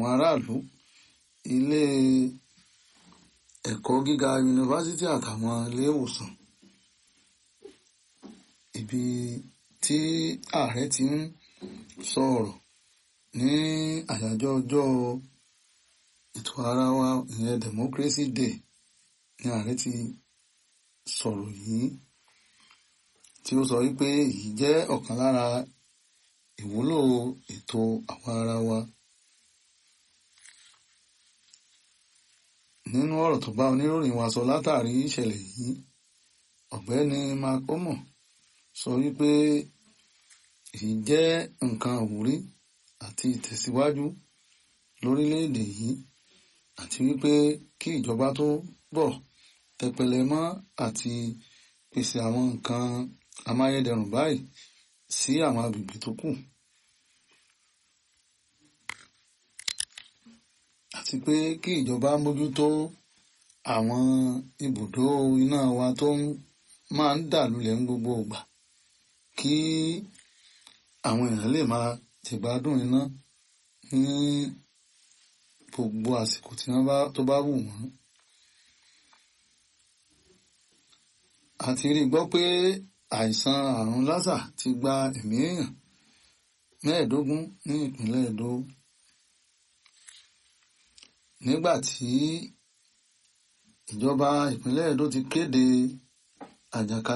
àwọn aráàlú ilé ẹ̀kọ́ gíga yunifásítì àtàwọn ilé ìwòsàn ibi tí ààrẹ ti ń sọ̀rọ̀ ní àyájọ́ ọjọ́ ètò ara wa ìyẹn democracy day ní ààrẹ ti sọ̀rọ̀ yìí tí ó sọ wípé èyí jẹ́ ọ̀kan lára ìwúlò ètò àwọn ara wa. nínú ọ̀rọ̀ tó bá oníròyìn wa sọ látàrí ìṣẹ̀lẹ̀ yìí ọ̀gbẹ́ni mark omo sọ wípé èyí jẹ́ nǹkan àwúrí àti ìtẹ̀síwájú lórílẹ̀‐èdè yìí àti wípé kí ìjọba tó bọ̀ tẹpẹlẹ mọ́ àti pèsè àwọn nǹkan amáyédẹrùn báyìí sí àwọn agbègbè tó kù. àti pé kí ìjọba mójútó àwọn ibùdó iná wa tó máa ń dà lulẹ̀ ní gbogbo ìgbà kí àwọn èèyàn lè máa jẹ̀gbádùn iná ní gbogbo àsìkò tí wọ́n bá tó bá wù wọ́n. a ti rí gbọ́ pé àìsàn àrùn lásà ti gba ẹ̀mí èèyàn mẹ́ẹ̀ẹ́dógún ní ìpínlẹ̀ Èdó nígbà tí ìjọba ìpínlẹ̀ Èdó ti kéde àjàkálẹ̀